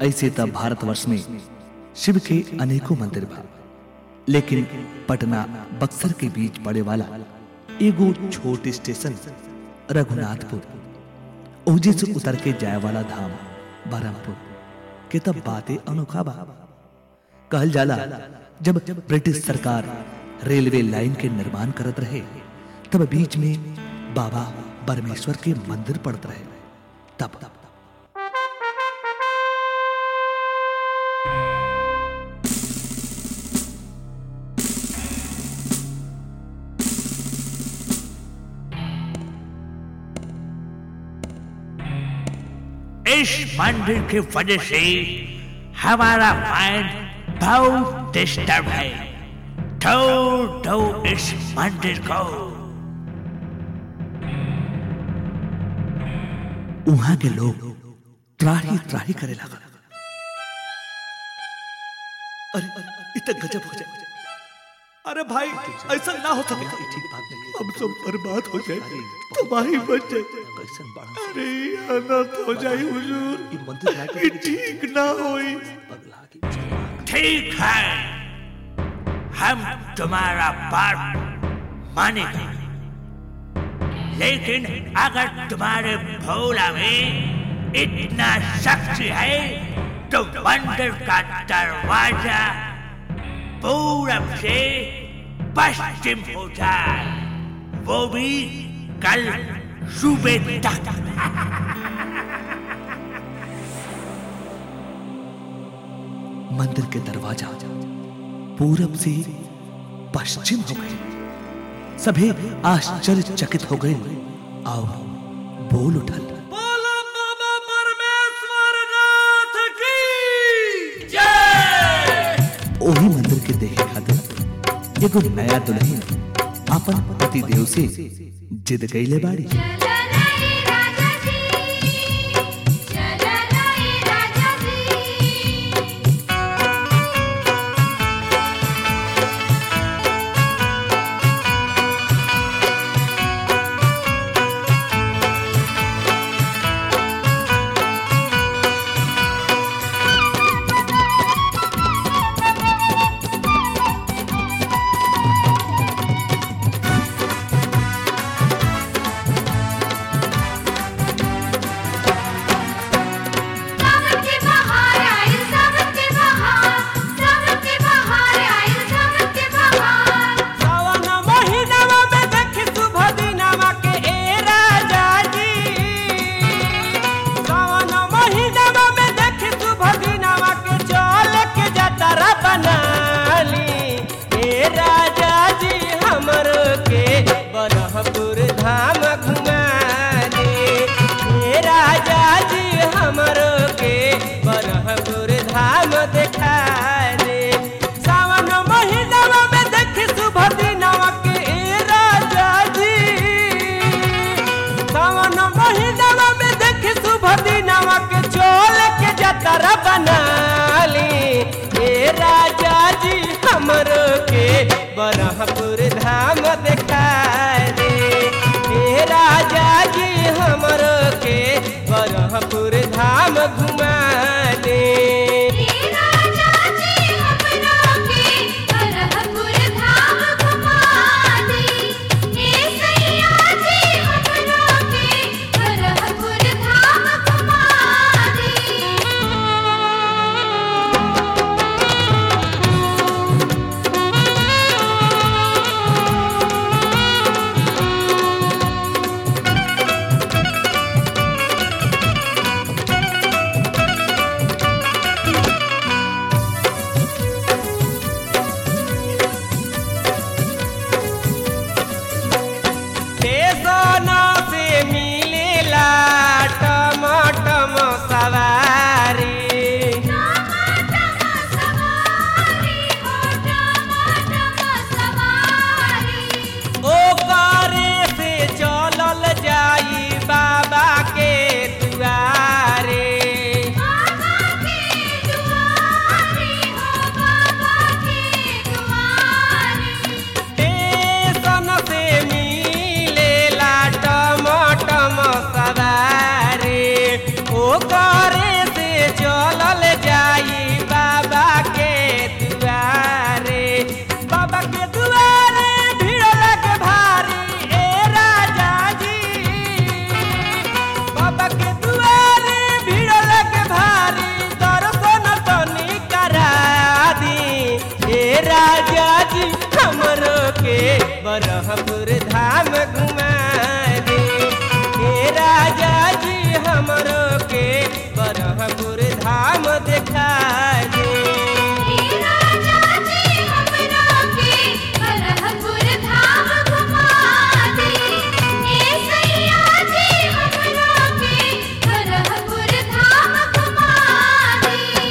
ऐसे तब भारतवर्ष में शिव के अनेकों मंदिर बा लेकिन पटना बक्सर के बीच पड़े वाला एगो छोट स्टेशन रघुनाथपुर ओजे से उतर के जाए वाला धाम बरहमपुर के तब बातें अनोखा बा कहल जाला जब ब्रिटिश सरकार रेलवे लाइन के निर्माण करत रहे तब बीच में बाबा परमेश्वर के मंदिर पड़त रहे तब तब इस मंदिर की वजह से हमारा माइंड बहुत डिस्टर्ब है तो तो इस मंदिर को वहां के लोग त्राही त्राही करे लगा अरे इतना गजब हो जाए अरे भाई ऐसा ना हो सके ठीक बात नहीं हम सब बर्बाद हो जाए तबाही बच जाए अरे अनर्थ हो जाए हुजूर ये ठीक ना होई ठीक है हम तुम्हारा बात मानेंगे लेकिन अगर तुम्हारे भोला में इतना शक्ति है तो मंदिर का दरवाजा पूरब से पश्चिम हो जाए वो भी कल सुबह तक मंदिर के दरवाजा पूरब से पश्चिम हो गए सभी आश्चर्यचकित हो गए आओ बोल उठल बोलो बाबा परमेश्वर नाथ की ओही मंदिर के देखे खातिर एगो नया दुल्हन अपन पति देव से जिद गईले बाड़ी चलनाई राजा जी चलनाई राजा जी सावन के बहार आइल सावन के बहार सावन के बहार आइल सावन के बहार सावन महीनावा में देखी शुभ दिनावा के ए राजा जी सावन महीनावा में देखी शुभ दिनावा के चल के जतरा बनाली ए राजा जी हमर के बरहपुर धाम घुमा दे ए राजा जी हमर के बरहपुर धाम देखा दे सावन महीनावा में देखी शुभ दिनवा के ए राजा जी सावन महीनावा में देखी शुभ दिनवा के चोल के जतरा बनाली ए राजा जी हमर के बरहपुर धाम देखा दे ए राजा जी हमर के बरहपुर धाम घुमा दे हे राजा जी अपना के बरहपुर धाम घुमा दे हे सैया जी अपना के बरहपुर धाम घुमा स्टेशन से मिलेला टमाटम सवारी ओ करे से चलल जाई बाबा के दुआरे स्टेशन से मिलेला टमाटम सवारी ओ करे से चलल घुमा दे हे राजा जी हमरो के बरहपुर धाम देखा दे राजा जी हमरा के बरहपुर धाम घुमा दे ए सैया जी हमरा के बरहपुर धाम घुमा दे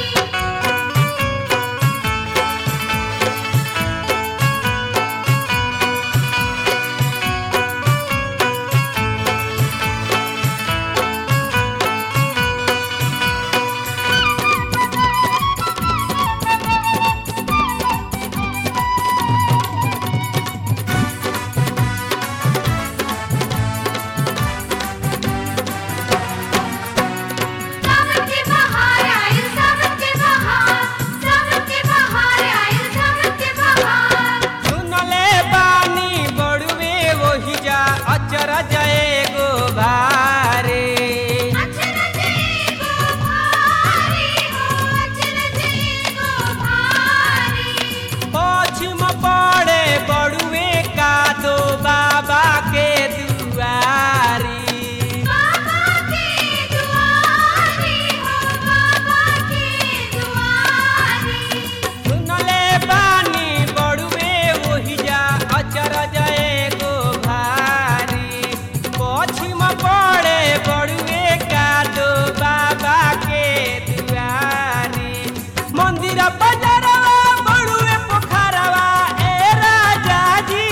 सावन के बहार आइल सावन के बहार सावन के बहार आइल सावन के बहार सुनले बानी बड़ुए वही जा अचर जय गो भारे अचर जय गो भारी हो अचर जय गो भारी पश्चिम पड़े बड़ुए का दो बाबा के दुआरी बाबा के दुआरी हो बाबा के दुआरी सुनले बानी बड़ुए वही जा अचर जय गो भारी पश्चिम पड़े बड़ुए का दो बाबा के दुआरी मंदिर बजरवा बड़ुए पोखरवा ए राजा जी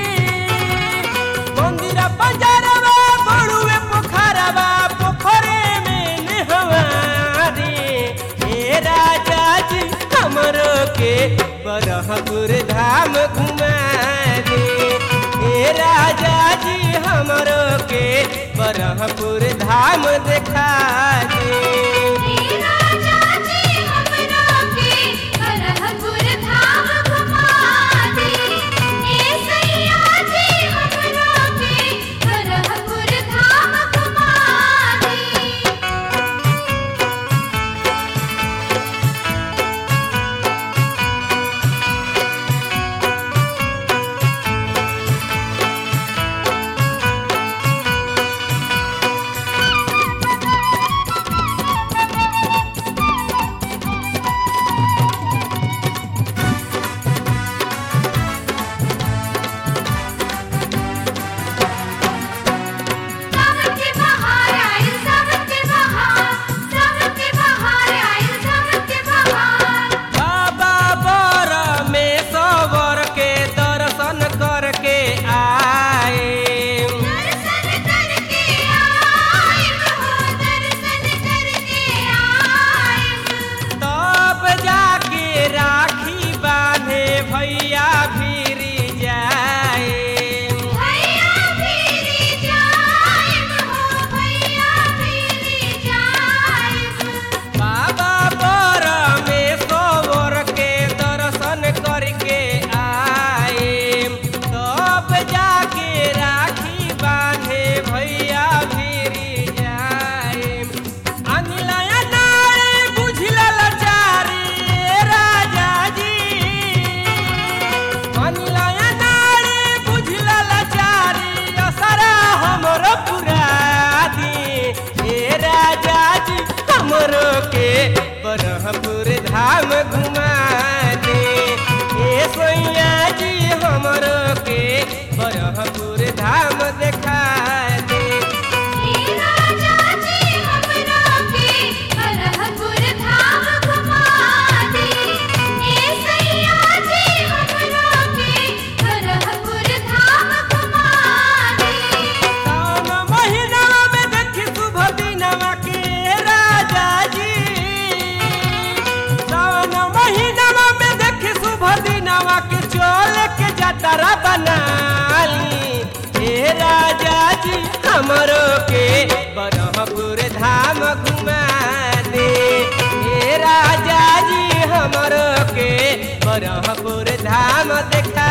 मंदिर बजरवा बड़ुए पोखरवा पोखरे में नेहवारी ए राजा जी हमरो के बरहपुर धाम घुमा दे ए राजा जी हमरो के बरहपुर धाम देखा दे राजा जी हमरा के बरहपुर धाम घुमा दे ए सैया जी हमरा के बरहपुर धाम घुमा दे सावन के बहार आइल सावन के बहार सावन के बहार आइल सावन के बहार बाबा बर में सवर के दर्शन करके आए दर्शन करके आइब हो दर्शन करके आइब तब जाके राखी बांधे भैया फिर जाए भैया फिर जाइब हो भैया फिर जाइब बाबा बर में सवर के दर्शन करके आए तब जाके राखी बांधे भैया फिर जाए अनिलया नारे बुझला लाचारी ए राजा जी अनिलया नारे बुझला लाचारी असरा हमरो पुरादी ए राजा जी हमरो के बरहपुर धाम घुमा दे ए सोइया जी हमरो के बरहपुर धाम देखा दे राजा जी हमरा के बरहपुर धाम घुमा दे ए सैया जी हमरा के बरहपुर धाम घुमा दे सावन महीना में देखी शुभ दिनवा के राजा जी सावन महीना में देखी शुभ दिनवा के चल के जतरा बनाली हे राजा जी हमरो के बरहपुर धाम घुमा दे हे राजा जी हमरो के बरहपुर धाम देखा